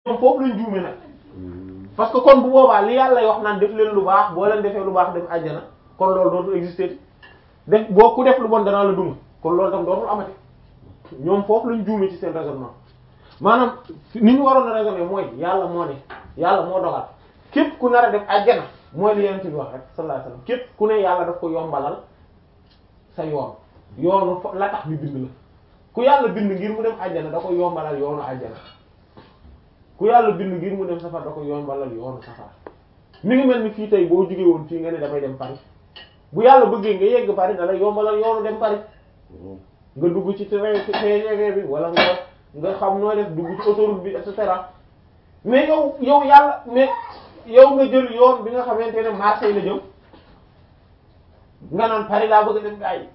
ñoom foofu lañ juume nag parce que kon bu boobaa li yàlla wax naan def leen lu baax boo leen defee lu baax dem àjjana kon loolu dootul exister def boo ku def lu bon danaa la duma kon loolu tam dootul amati ñoom foofu lañ juume ci seen raisonnement maanaam ni ñu waroon a raisonner mooy yàlla moo ne yàlla moo dogal képp ku nar a def àjjana mooy li yonent bi wax rek sallallahu alayhi wasallam képp ku ne yàlla daf ko yombalal sa yoon yoonu fa la tax ñu bind la ku yàlla bind ngir mu dem àjjana da ko yombalal yoonu àjjana ku yàlla bind ngir mu dem safar da ko yombalal yoonu safar mi ngi mel ni fii tey boo jógee woon fii nga ne damay dem Paris bu yàlla bëggee nga yegg Paris da la yombalal yoonu dem Paris nga dugg ci train TGV bi wala nga nga xam nooy def dugg ci autoroute bi et cetera mais yow yow yàlla mais yow nga jël yoon bi nga xamante ne Marseille la jëm nga naan Paris laa bëgg a dem gaa yi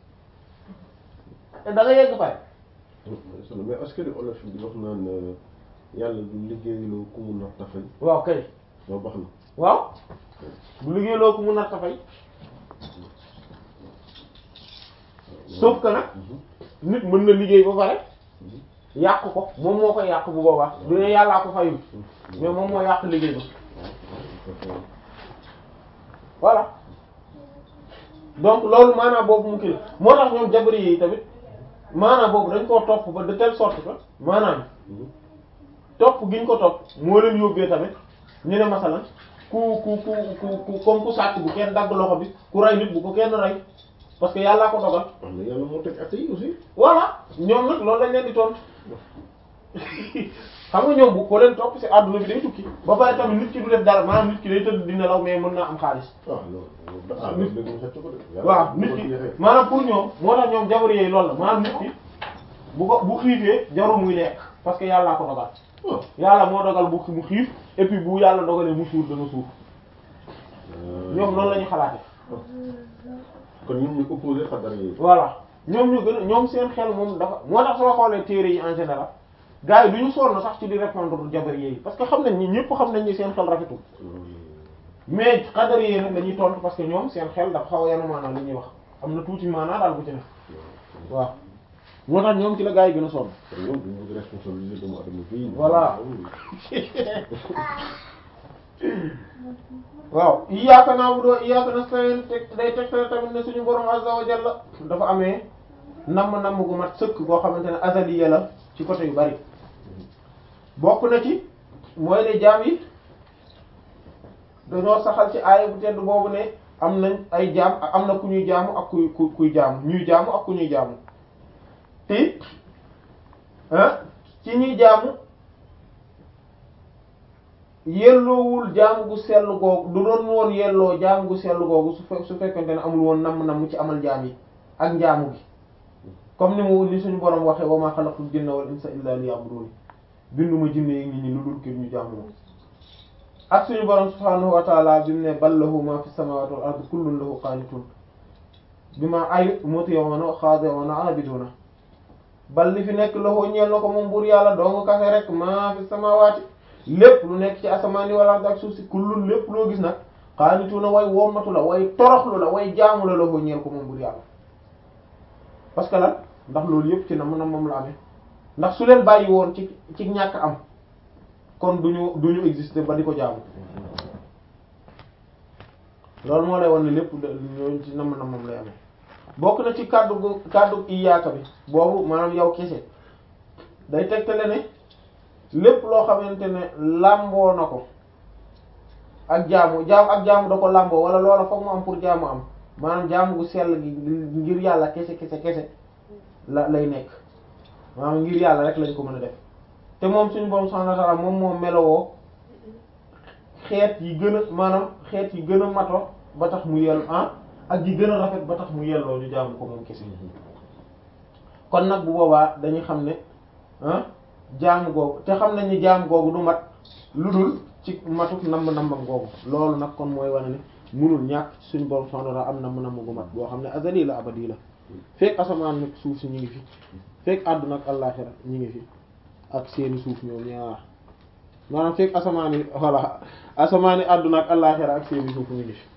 te da nga yegg Paris. mais est-ce que olof bi wax naan yàlla du liggéeyloo ku mu natt fay. waaw kay. loolu baax na. waaw bu liggéeyloo ku mu natt fay sauf que nag nit mën na liggéey ba pare yàq ko moom moo koy yàq bu boobaa du ne yàllaa ko fayul mais moom moo yàq liggéey ba voilà donc loolu maanaam boobu mu kii la moo tax ñoom jabari yi tamit maanaam boobu dañ koo topp ba de telle sorte que maanaam topp gi ñu ko topp moo leen yóbbee tamit ñu ne masalan ku ku ku ku ku comme ku sàcc bu kenn dagg loxo bi ku rey nit bu ko kenn rey parce que yàllaa ko dogal. wax na yàlla moo teg at yi aussi. voilà ñoom nag loolu lañ leen di tontu xam nga ñoom bu ko leen topp ci àdduna bi day tukki ba pare tamit nit ki du def dara maanaam nit ki day tëdd di nelaw mais mën naa am xaalis. waaw loolu dafa am léegi mu xëcc ko de. waaw nit ki maanaam pour ñoom moo tax ñoom jabar yooyu loolu la maanaam nit ki bu ko bu xiifee jarul muy lekk parce que yàllaa ko dogal. waaw yàlla moo dogal bu mu xiif et puis bu yàlla dogalee mu suur dana suur ñoom noonu la ñu xalaate kon ñoom ñu opposé xadar yi. voilà ñoom ñu gën a ñoom seen xel moom dafa moo tax soo xoolee téere yi en général gars yi du ñu sonn sax ci di répondre jabar yi parce que xam nañ ni ñëpp xam nañ ni seen xel rafetul mais xadar yi nag dañuy tontu parce que ñoom seen xel dafa xaw a yanu maanaa li ñuy wax am na tuuti maanaa daal bu ci ne waaw moo tax ñoom ci la gars yi gën a sonn kon ñoom duñu bëgg responsabilité doomu adama fii. Voilà. waaw iyyaaka na'budu wa iyyaaka nasta'iin teg day tegtal tamit ne suñu borom azza wa jalla dafa amee namm namm gu mat sëkk boo xamante ne azaliya la ci côté yu bari bokk na ci mooy ne jaam yi dañoo saxal ci aaya bu tedd boobu ne am nañ ay jaam am na ku ñuy jaamu ak kuy ku kuy jaamu ñuy jaamu ak ku ñuy jaamu te ah ci ñuy jaamu yelloowul jaamu gu sell googu du doon woon yelloo jaamu gu sell googu su fe su fekkente ne amul woon namm-namm ci amal jaam yi ak njaamu gi comme ni mu ni suñu borom waxee wa ma xalaqtul jinna wal insa illa liya'budun binduma jinne yi nit ñi lu dul kir ñu jaamu moom ak suñu borom subhanahu wa ta'ala bi mu ne bal lahu ma fi samawati wal ardi kullun lahu qanitun bima ay muti'una khadi'una abiduna bal li fi nekk lahu ñeel na ko moom buur yàlla dong kase rek ma fi samawati lépp lu nekk ci asamaan yi wala ak suuf si kullun lépp loo gis nag qaanituuna way wommatu la way toroxlu la way jaamu la la ko ñeel ko moom bur yàlla parce que lan ndax loolu yëpp ci na mën a moom la amee ndax su leen bàyyi woon ci ci ñàkk am kon duñu duñu exister ba di ko jaamu loolu moo lay won ne lépp ñooñu ci nam na moom lay amee bokk na ci kàddu gu kàddu iyaaka bi boobu maanaam yow kese day tegtale ne lépp loo xamante ne làmboo na ko ak jaamu jaamu ak jaamu da ko làmboo wala loola foog mu am pour jaamu am maanaam jaamu gu sell gi ngir yàlla kese kese kese la lay nekk maanaam ngir yàlla rek lañ ko mën a def te moom suñu borom subhanahu wa ta'ala moom moo melowoo xeet yi gën a maanaam xeet yi gën a mato ba tax mu yell ah ak yi gën a rafet ba tax mu yelloo ñu jaamu ko moom kese kon nag bu boobaa dañuy xam ne ah jaamu googu te xam nañ ni jaamu googu du mat lu dul ci matuk namb nambam googu loolu nag kon mooy wane ne munul ñàkk suñu borom subhanahu wa ta'ala am namb namb gu mat boo xam ne azali la abadi la fekk asamaan nag suuf si ñu ngi fi fekk àdduna ak àllaxira ñu ngi fi ak seeni suuf ñoom ñaar maanaam fekk asamaan yi voilà asamaan yi àdduna ak àllaxira ak seeni suuf ñu ngi fi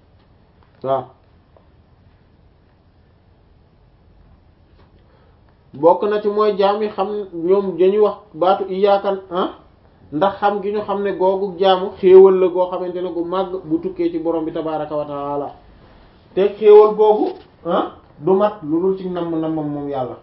waaw bokk na ci mooy jaam yi xam ñoom dañuy wax baatu iyaakan ah ndax xam gi ñu xam ne googu jaamu xéewal la goo xamante ne gu màgg bu tukkee ci borom bi tabaaraka wa taala te xéewal googu ah du mat lu dul ci namm nammam moom yàlla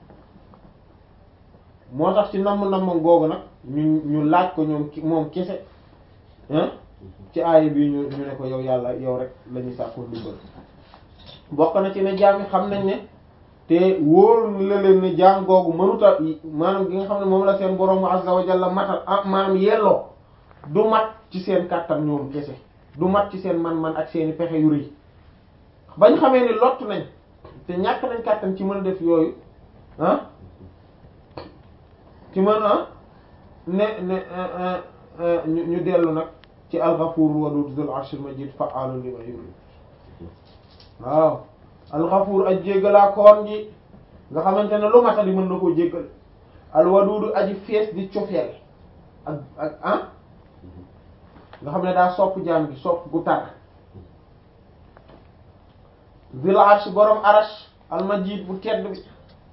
moo tax ci namm nammam googu nag ñu ñu laaj ko ñoom moom kese ah ci aaya bi ñu ñu ne ko yow yàlla yow rek la ñuy sàkkoo ndimbal bokk na ci ne jaam yi xam nañ ne te wóor la leen ne jaam googu mënuta maanaam gi nga xam ne moom la seen borom azza wa jalla matal ah maanaam yelloo du mat ci seen kàttan ñoom kese du mat ci seen man-man ak seeni pexe yu rëy bañ xamee ni lott nañ te ñàkk nañ kàttan ci mën a def yooyu ah ci mën a ne ne ñu ñu dellu nag ci al-Ghafuur wadud zul arshil majid fa'aalun limaa yurid waaw al-Ghafuur aj jéggalaa koon ji nga xamante ne lu matali mën na koo jéggal al-Waduud aji fees di cofeel ak ak ah nga xam ne daa sopp jaam gi sopp gu tar zul arsh borom arash al-majid bu tedd bi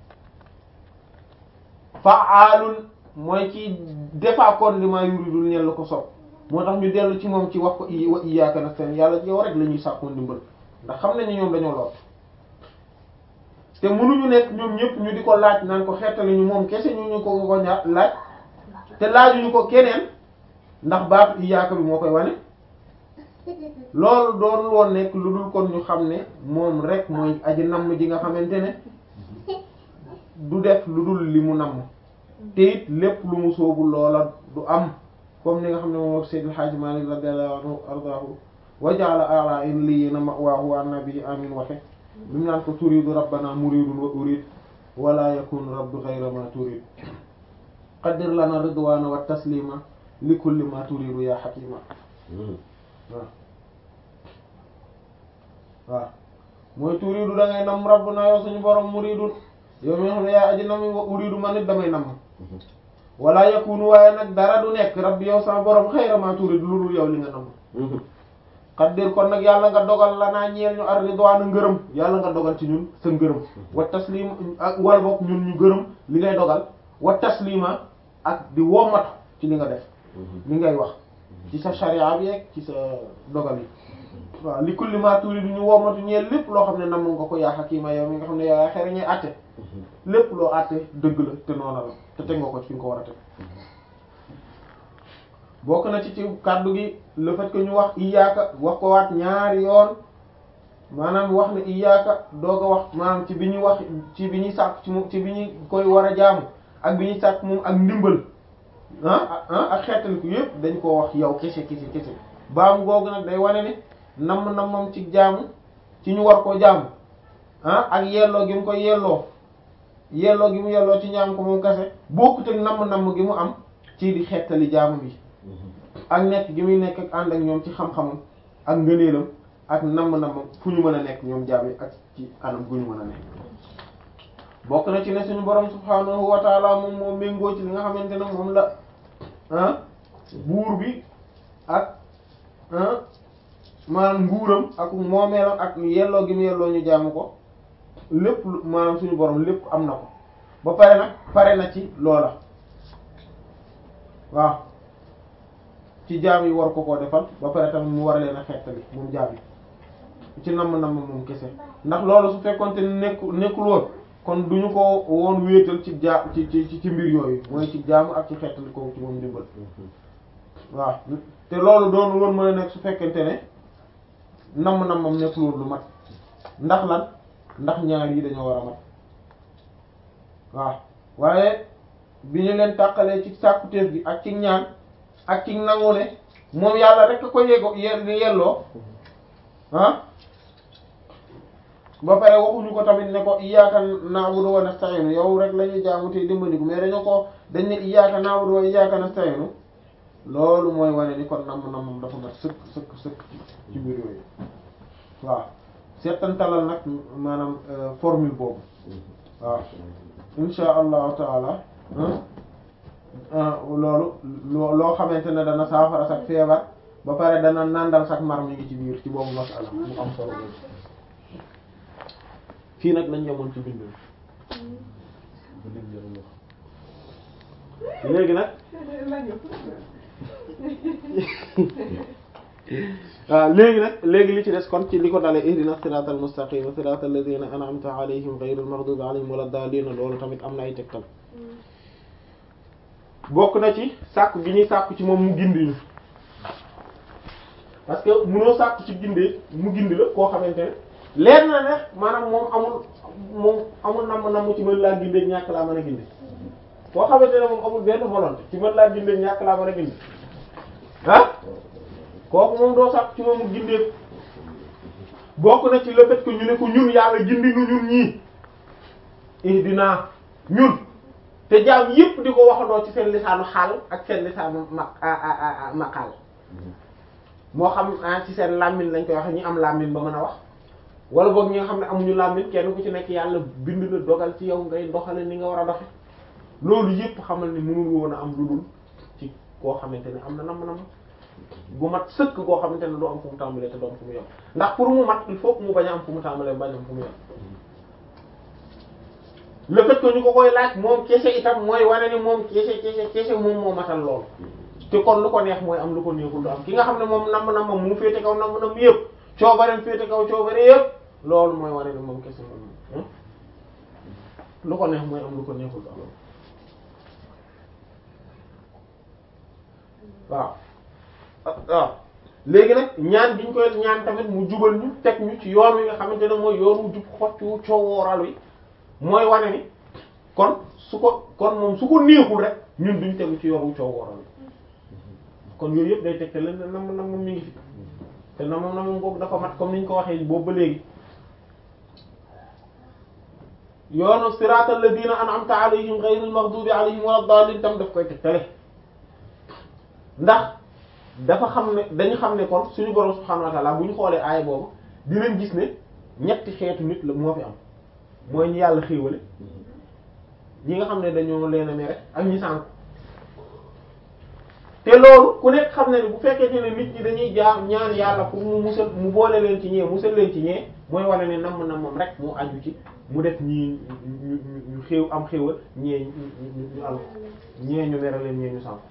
fa'aalun mooy ci defaakoon limaa yuridul ñel la ko sopp moo tax ñu dellu ci moom ci wax ko i wa iyyaaka nasta'iin yàlla yow rek la ñuy sàkkoo ndimbal ndax xam nañ ni ñoom dañoo lot te mënuñu nekk ñoom ñëpp ñu di ko laaj naan ko xettali ñu moom kese ñu ñu ko ko ña laaj te laajuñu ko keneen ndax baatu iyyaaka bi moo koy wane loolu doon woon nekk lu dul kon ñu xam ne moom rek mooy aji namm ji nga xamante ne du def lu dul li mu namm te it lépp lu mu soobu loola du am comme ni nga xam ne moom wax Seydil Hadji Malick radiyallahu anhu ardaahu wa ja'ala a'la illiyina ma'waahu wa nabi amin waxe bi mu naan ko turidu rabbana muridun wa urid wala yakun rabbi ghayra ma turid qaddir lana ridwana wa taslima li kulli ma turidu ya hakima waaw waaw mooy turidu da ngay nam rabbuna yow suñu borom muridun yow mi nga xam ne yaa aji nam wa uridu man it damay nam wala yakunu waaye nag dara du nekk rabbi yow sama borom xayra ma turid lu dul yow li nga nam xaddir kon nag yàlla nga dogal la naa ñeel ñu ar ridwaana ngërëm yàlla nga dogal ci ñun sa ngërëm wa taslim ak wala boog ñun ñu gërëm li ngay dogal wa taslima ak di womatu ci li nga def li ngay wax ci sa sharia bi yeeg ci sa dogal yi waaw li kulli ma turid ñu womatu ñeel lépp loo xam ne nam nga ko yaa xakima yow mi nga xam ne yaa xereñee àtte lépp loo àtte dëgg la te noona la te teg nga ko ci fi nga ko war a teg bokk na ci ci kàddu gi le fait que ñu wax iyaaka wax ko waat ñaari yoon maanaam wax ne iyaaka doog a wax maanaam ci bi ñuy wax ci bi ñuy sàkk ci moom ci bi ñuy koy war a jaamu ak bi ñuy sàkk moom ak ndimbal ah ah ak xeetaliku yëpp dañ koo wax yow kese kese kese baamu googu nag day wane ne namm nammam ci jaamu ci ñu war koo jaamu ah ak yelloo gi mu ko yelloo yelloo gi mu yelloo ci ñaam ko moom kese bokkut ak namm namm gi mu am ci di xeetali jaamu bi ak nekk gi muy nekk ak ànd ak ñoom ci xam-xamam ak ngëneelam ak namm-nammam fu ñu mën a nekk ñoom jaam yi ak ci anam gu ñu mën a nekk bokk na ci ne suñu borom subhaanahu wa taala moom moo méngoo ci li nga xamante ne moom la ah buur bi ak ah maanaam nguuram ak moomeelam ak yelloo gi mu yelloo ñu jaamu ko lépp lu maanaam suñu borom lépp am na ko ba pare nag pare na ci loola waaw ci jaam yi war ko koo defal ba pare tamit mu war leen a xettali moom jaam yi ci namm namm moom kese ndax loolu su fekkonte ne nekku nekkul woon kon duñu ko woon wéetal ci jaa ci ci ci mbir yooyu mooy ci jaamu ak ci xettali ko ci moom dimbal waaw te loolu doon woon mën a nekk su fekkente ne namm nammam nekkul woon lu mat ndax lan ndax ñaar yi dañoo war a mat waaw waaye bi ñu leen tàqalee ci sàkkuteef gi ak ci ñaan ak ci nangu ne moom yàlla rek ko yego ye yelloo ah ba pare waxuñu ko tamit ne ko iyyaka na'budu wa nasta'inu yow rek la ñuy jaamu te dimbandiku mais dañu ko dañ ne iyyaka na'budu wa iyyaka nasta'inu loolu mooy wane ni kon namm nammam dafa mat sëkk sëkk sëkk ci mbir yooyu waaw seetantalal nag maanaam formule boobu waaw insha allahu taala loolu loo loo xamante ne dana saafara sax feebar ba pare dana nàndal sax mar mi ngi ci biir ci boobu masala mu am solo boobu fii nag lañ yemoon ci bind ba léegi yàlla wax léegi nag waaw léegi nag léegi li ci des kon ci li ko dalee ihdina siratal mustaqim siratal ladina an'amta alayhim ghayril maghdubi alayhim wala daalliin loolu tamit am na ay tegtal bokk na ci sàkku gi ñuy sàkku ci moom mu gindi ñu parce que munoo sàkku ci gindee mu gindi la koo xamante ne leer na ne maanaam moom amul moom amul namm namm ci mën laa gindee ñàkk laa mën a gindi koo xamante ne moom amul benn volonté ci mën laa gindee ñàkk laa mën a gindi ah kooku moom doo sàkku ci moom mu gindee bokk na ci le fait que ñu ne ko ñun yàlla gindi nu ñun ñii ihdina ñun te jaam yépp di ko waxandoo ci seen lisaanu xaal ak seen lisaanu ma maqaal moo xam ci seen làmmiñ lañ koy waxe ñi am làmmiñ ba mën a wax wala boog ñi nga xam ne amuñu làmmiñ kenn ku ci nekk yàlla bind la dogal ci yow ngay doxale ni nga war a doxe loolu yépp xamal ni mënul woon a am lu dul ci koo xamante ne am na nam nam gu mat sëkk koo xamante ne du am fu mu tàmbalee te du am fu mu yem ndax pour mu mat il faut que mu bañ a am fu mu tàmbalee bañ am fu mu yem le fait que ñu ko koy laaj moom kese itam mooy wane ni moom kese kese kese moom moo matal lool te kon lu ko neex mooy am lu ko neexul du am ki nga xam ne moom namm nammam mu féete kaw namm namm yëpp coobareem féete kaw coobare yëpp loolu mooy wane ni moom kese moom lu ko neex mooy am lu ko neexul du am waaw waaw léegi nag ñaan gi ñu koy ñaan tamit mu jubal ñu teg ñu ci yoon wi nga xamante ne mooy yoon wu jub xoccu coowooral wi mooy wane ni kon su ko kon moom su ko neexul rek ñun duñ tegu ci yoon wu coowooral wi kon yooyu yëpp day teg te leen nam nam moom mi ngi fi te na moom na moom boobu dafa mat comme ni ñu ko waxee boobu ba léegi yoonu siratal ladina an'amta alayhim ghayril maghdubi alayhim wala dallin tam daf koy tegtale ndax dafa xam ne dañu xam ne kon suñu borom subhanahu wa ta'ala bu ñu xoolee aaya boobu dinañ gis ne ñetti xeetu nit la moo fi am mooy ñi yàlla xéewale ñi nga xam ne dañoo leen a mere ak ñi sànk te loolu ku nekk xam ne ne bu fekkee ne nit ñi dañuy jaam ñaan yàlla pour mu musal mu boole leen ci ñee musal leen ci ñee mooy wane ne namm nammam rek mu aju ci mu def ñii ñu ñu xéew am xéewal ñee ñu ñu al ñee ñu mere leen ñee ñu sànk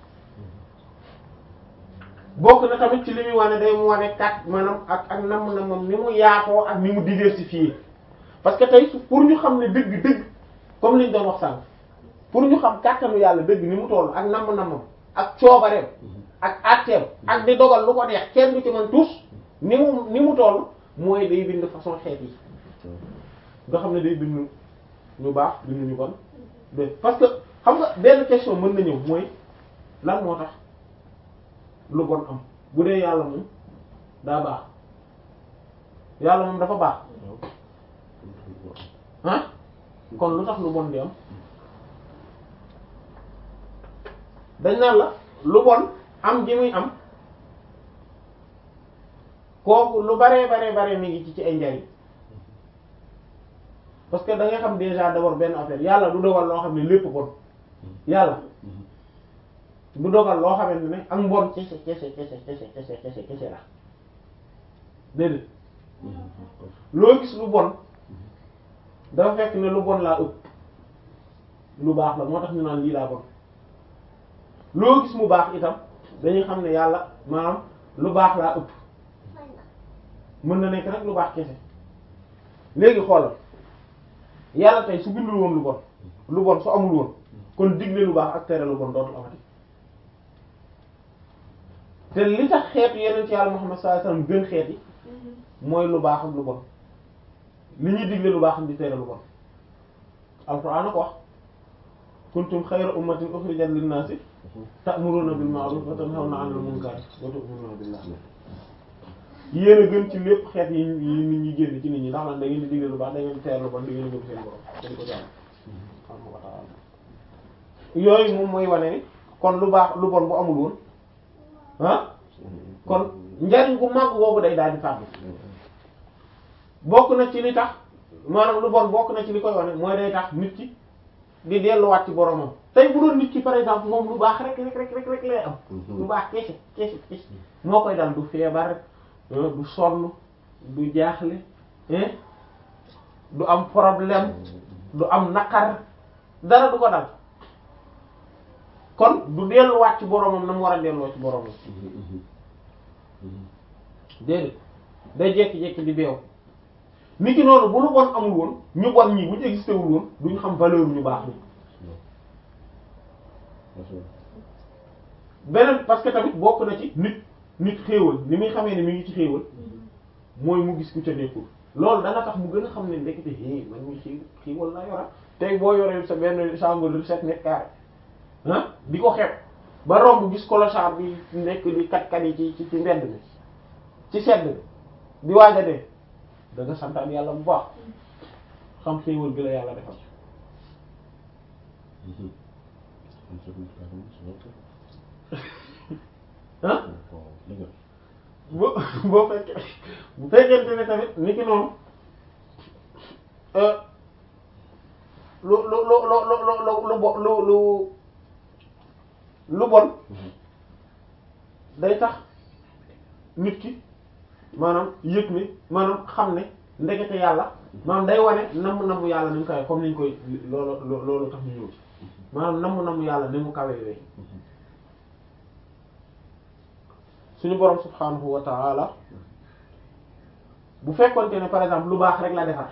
bokk na tamit ci li muy wane day mu wane kat maanaam ak ak namm nammam ni mu yaatoo ak ni mu diversifié parce que tey pour ñu xam ne dëgg dëgg comme liñ doon wax sànq pour ñu xam kàttanu yàlla dëgg ni mu toll ak namm nammam ak coobareem ak atteem ak di dogal lu ko neex kenn du ci mën tous ni mu ni mu toll mooy day bind façon xeet yi nga xam ne day bind ñu baax bind ñu bon de parce que xam nga benn question mën na ñëw mooy lan moo tax lu bon am bu dee yàlla moom daa baax yàlla moom dafa baax ah kon lu tax lu bon di am dañ naan la lu bon am ji muy am kooku lu baree baree baree mi ngi ci ci ay njariñ parce que da ngay xam déjà d'abord benn affaire yàlla du dogal loo xam ne lépp bon yàlla du dogal loo xamante ne ak mbon kese kese kese kese kese kese kese la déedéet loo gis lu bon dafa fekk ne lu bon laa ëpp lu baax la moo tax ñu naan lii laa bon loo gis mu baax itam dañuy xam ne yàlla maanaam lu baax laa ëpp mën na nekk rek lu baax kese léegi xoolal yàlla tey su bindul woon lu bon lu bon su amul woon kon digle lu baax ak tere lu bon dootul amati te li tax xeetu yeneen ci yàlla Muhammad sallallahu alayhi wasallam gën xeet yi mooy lu baax ak lu bon li ñuy digle lu baax ak di tere lu bon alquran a ko wax kuntum xayra ummatin ukhrijat lin-nasi ta'muruna bil ma'ruf wa tanhawna 'anil munkar wa tu'minuna billah yéen a gën ci lépp xeet yi yi nit ñi génn ci nit ñi ndax lan da ngeen di digle lu baax da ngeen di tere lu bon da ngeen di gëm seen borom dañ ko jàmm subhanahu wa ta'ala yooyu moom mooy wane ni kon lu baax lu bon bu amul woon ah kon njariñ gu mag boobu day daal di fàddu bokk na ci li tax maanaam lu bon bokk na ci li koy wane mooy day tax nit ki di delluwaat ci boromam tey bu doon nit ki par exemple moom lu baax rek rek rek rek rek lay am lu baax kese kese kese moo koy dal du feebar du sonn du jaaxle du am problème du am naqar dara du ko dal kon du delluwaat ci boromam na mu war a delloo ci boromam déedéet day jekki-jekki di beew nit ki noonu bu lu bon amul woon ñu bon ñi bu ñu existé wul woon duñ xam valeur ñu baax ni beneen parce que tamit bokk na ci nit nit xéewal ni muy xamee ne mi ngi ci xéewal mooy mu gis ku ca nekkul loolu dana tax mu gën a xam ne ndekete hé man mi xéew xéewal laa yora tey boo yoree sa benn chambre de sept mètres carrés ah di ko xeeb ba romb gis clochard bi nekk di kat-kat yi ci ci ci mbedd mi ci sedd bi di waaj a dee da nga santaan yàlla bu baax xam xéewal bi la yàlla defal ah boo boo fekkee bu fekkente ne tamit ni ki noonu lu lu lu lu lu lu lu bo lu lu lu bon day tax nit ki maanaam yëg ne maanaam xam ne ndekete yàlla maanaam day wane namm namm yàlla ni mu kawe comme ni ñu koy loolu loolu tax ñu ñëw ci maanaam namm namm yàlla ni mu kawe yooyu suñu borom subhanahu wa ta'ala bu fekkonte ne par exemple lu baax rek la defar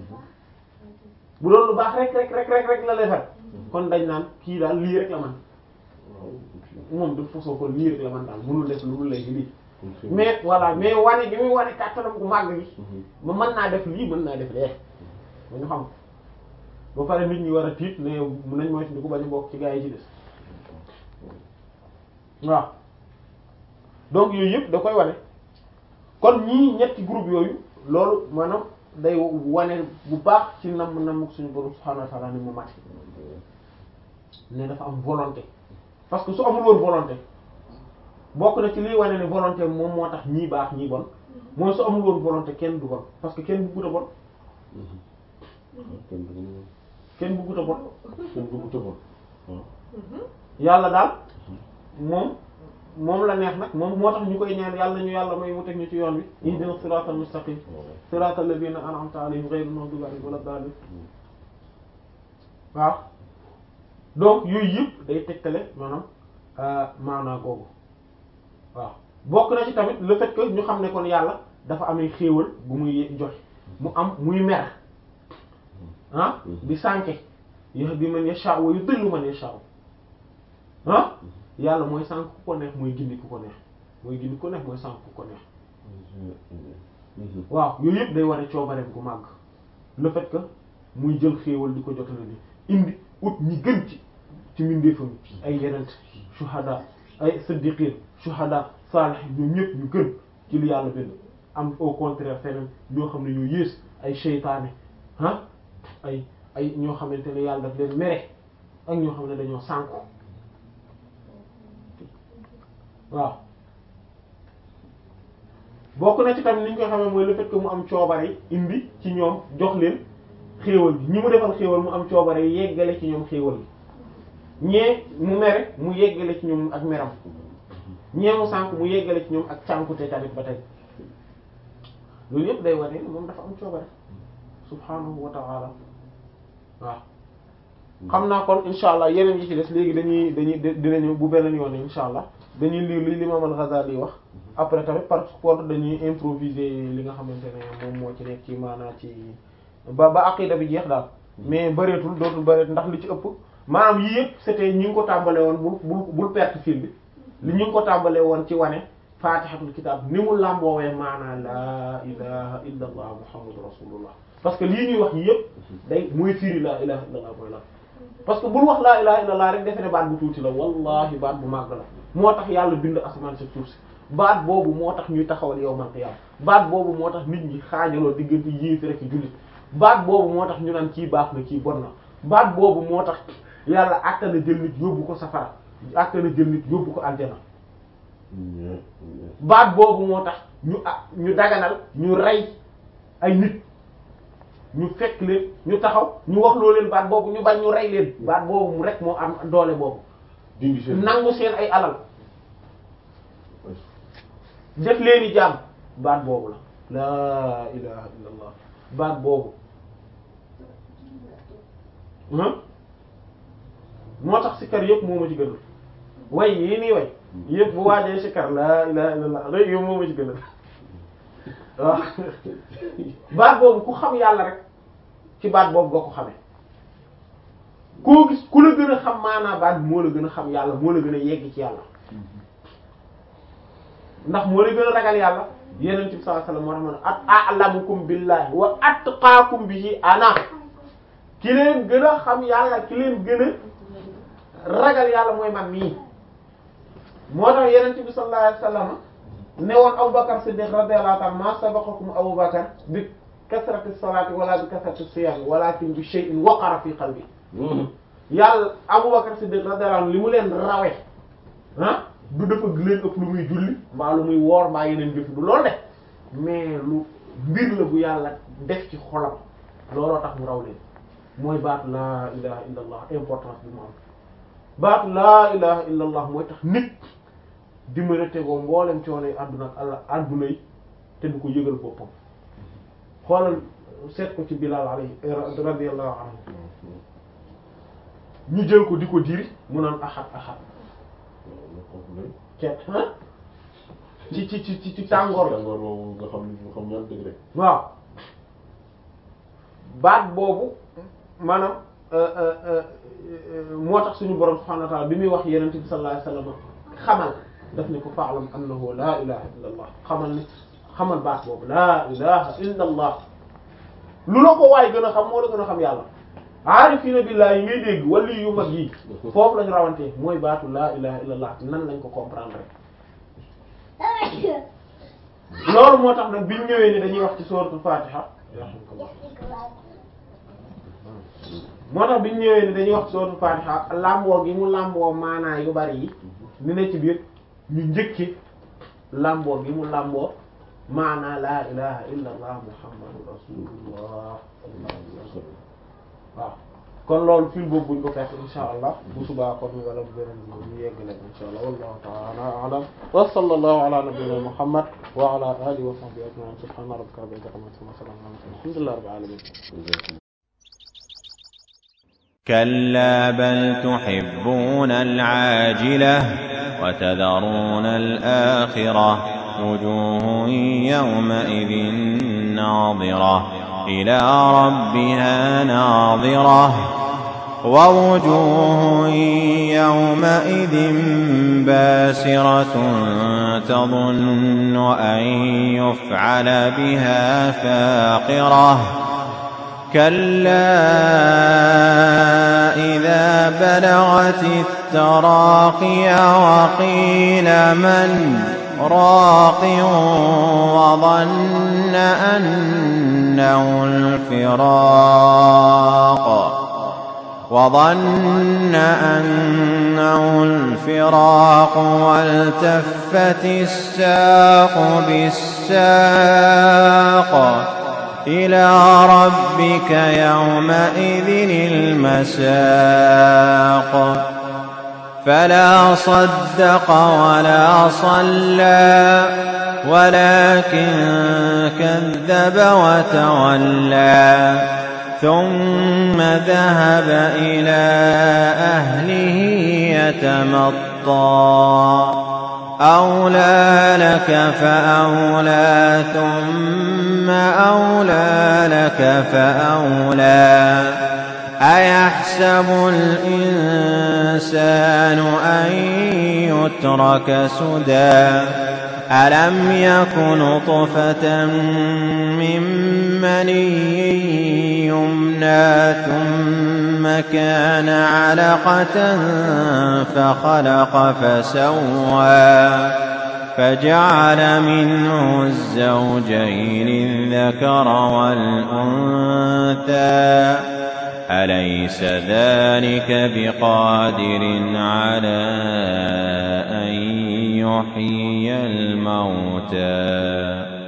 bu doon lu baax rek rek rek rek rek la defar kon dañ naan kii daal lii rek la man moom de façon kon lii rek la man daal mënul def lu dul léegi lii mais voilà mais wane gi muy wane kàttanam gu màgg gi ma mën naa def lii mën naa def lee ba ñu xam ba pare nit ñi war a tiit ne nañ moytu di ko bañ a bokk ci gaa yi ci des waaw donc yooyu yëpp da koy wane kon ñii ñetti groupe yooyu loolu maanaam day wane bu baax ci nam nam suñu borom subhanahu wa ta'ala ni mu mat ne dafa am volonté parce que su amul woon volonté bokk na ci liy wane ne volonté moom moo tax ñii baax ñii bon mooy su amul woon volonté kenn du bon parce que kenn bëggut a bon kenn bëggut a bon kenn bëggut a bon waaw yàlla daal moom moom la neex nag moom moo tax ñu koy ñaan yàlla ñu yàlla may mu teg ñu ci yoon bi ihdina siratal mustaqim siratal ladina an'amta alayhim ghayril maghdubi alayhim wala daalin waaw donc yooyu yëpp day tegtale maanaam maanaa googu waaw bokk na ci tamit le fait que ñu xam ne kon yàlla dafa amee xéewal bu muy joxe mu am muy mer ah di sànke yahdi man yasha wa yudillu man yasha ah yàlla mooy sànk ku ko neex mooy gindi ku ko neex mooy gindi ku ko neex mooy sànk ku ko neex waaw yooyu yëpp day wane coobareem gu màgg le fait que muy jël xéewal di ko jotale ni indi ut ñi gën ci ci mbindeefam ay yenent shuhada ay siddiqin shuhada salih ñoom ñëpp ñu gën ci li yàlla bind am au contraire feneen ñoo xam ne ñoo yées ay seytaane ah ay ay ñoo xamante ne yàlla daf leen mere ak ñoo xam ne dañoo sànku waaw bokk na ci tamit ni ñu koy xamee mooy le fait que mu am coobare indi ci ñoom jox leen xéewal bi ñi mu defal xéewal mu am coobare yeggale ci ñoom xéewal bi ñee mu mere mu yeggale ci ñoom ak meram ñee mu sànk mu yeggale ci ñoom ak cànkute tamit ba tey loolu yëpp day wane moom dafa am coobare subhanahu wa ta'ala waaw xam naa kon insha allah yeneen yi ci des léegi dañuy dañuy dinañu bu beneen yoon insha allah dañuy lire li l'imam al-Ghazali wax après tamit par contre dañuy improviser li nga xamante ne moom moo ci nekk ci maanaa ci ba ba aqida bi jeex daal mais bëreetul dootul bëreet ndax li ci ëpp maanaam yii yëpp c'était ñi ngi ko tàmbale woon bul bul bul perte fil bi li ñu ngi ko tàmbale woon ci wane fatihatul kitab ni mu làmboowee maanaa laa ilaha illa allah muhammadu rasulullah parce que lii ñuy wax yi yëpp day mooy firi laa ilaha illa allah mooy la parce que bul wax laa ilaha illa allah rek defe ne baat bu tuuti la wallahi baat bu màgg la moo tax yàlla bind asamaan sa suuf si baat boobu moo tax ñuy taxawal yawmal qiyaama baat boobu moo tax nit ñi xaajaloo diggante yéefi rek jullit baat boobu moo tax ñu naan kii baax na kii bon na baat boobu moo tax yàlla àttana jël nit yóbbu ko safara àttana jël nit yóbbu ko aljana baat boobu moo tax ñu ah ñu daganal ñu rey ay nit ñu fekk leen ñu taxaw ñu wax loo leen baat boobu ñu bañ ñu rey leen baat boobu mu rek moo am doole boobu dindi seen nangu seen ay alal def leeni jaam baat boobu la laa ilaha illallah baat boobu ah moo tax sikkar yëpp moo ma ci gënal way yii nii way yëpp bu waajee sikkar laa ilaha illallah rek yow moo ma ci gënal waaw baat boobu ku xam yàlla rek ci baat boobu nga ko xamee koo gis ku la gën a xam maanaa baat bi moo la gën a xam yàlla moo la gën a yegg ci yàlla ndax moo la gën a ragal yàlla yeneen bi sallallahu alayhi wasallam moo tax ma ne at a'lamukum billahi wa atqaakum bihi ana ki leen gën a xam yàlla ki leen gën a ragal yàlla mooy man mii moo tax yeneen bi sallallahu alayhi wasallam ne woon Abubakar Siddiq radiyallahu ta'ala ma sabaqakum Abubakar bi kasrati salati wala bi kasrati siyam walakin bi shay'in waqara fi qalbi yàlla Abubakar Siddiq radiyallahu anhu li mu leen rawe ah du dafa leen ëpp lu muy julli mbaa lu muy woor mbaa yeneen jëf du loolu de mais lu mbir la bu yàlla def ci xolam looloo tax mu raw leen mooy baatu laa ilaha illa allah importance bi mu am baatu laa ilaha illa allah mooy tax nit di mën a tegoo mboolem coono yi àdduna ak àlla àdduna yi te du ko yëgal boppam xoolal seet ko ci Bilal alayhi radiyallahu anhu ñu jël ko di ko diri mu naan axat axat cet ah ci ci ci ci ci tàngoor tàngoor boobu nga xam nga xam ñaar dëgg rek waaw baat boobu maanaam moo tax suñu borom subhanahu wa ta'ala bi muy wax yenente bi sallallahu alayhi wasallam xamal daf ne ko fa'lam annahu la ilaha illa allah xamal ni xamal baat boobu la ilaha illa allah lu la ko waay gën a xam moo la gën a xam yàlla aarifina billah yi ngay dégg wali yu mag yi foofu lañu rawantee mooy baatu laa ilaha illallah nan lañ ko comprendre loolu moo tax nag biñ ñëwee ni dañuy wax ci sourate Fatiha moo tax biñ ñëwee ni dañuy wax ci sourate Fatiha làmboo gi mu làmboo maanaa yu bari yi ni ne ci biir ñu njëkki làmboo gi mu làmboo maanaa laa ilaha illallah muhammadu rasulullah waaw kon loolu fil boobu buñ ko fekk insha allah bu subaa kon wala bu beneen bi ñu yegg leen insha allah wallahu ta'ala a'lam wa sallallahu ala nabiyyina muhammad wa ala alihi wa sahbihi ajma'in subhana rabbika rabbil izzati amma yasifun wa salamun ala al mursalin alhamdulillahi rabbil alamin كلا بل تحبون العاجلة وتذرون الآخرة وجوه يومئذ ناظرة إلى ربها ناظرة ووجوه يومئذ باسرة تظن أن يفعل بها فاقرة كلا إذا بلغت التراقي وقيل من راق وظن أنه الفراق وظن أنه الفراق والتفت الساق بالساق إلى ربك يومئذ المساق فلا صدق ولا صلى ولكن كذب وتولى ثم ذهب إلى أهله يتمطى أولى لك فأولى ثم أولى لك فأولى أيحسب الإنسان أن يترك سدى ألم يكن طفة من مني يمنى ثم كان علقة فخلق فسوى فجعل منه الزوجين الذكر والأنثى أليس ذلك بقادر على أن يحيي الموتى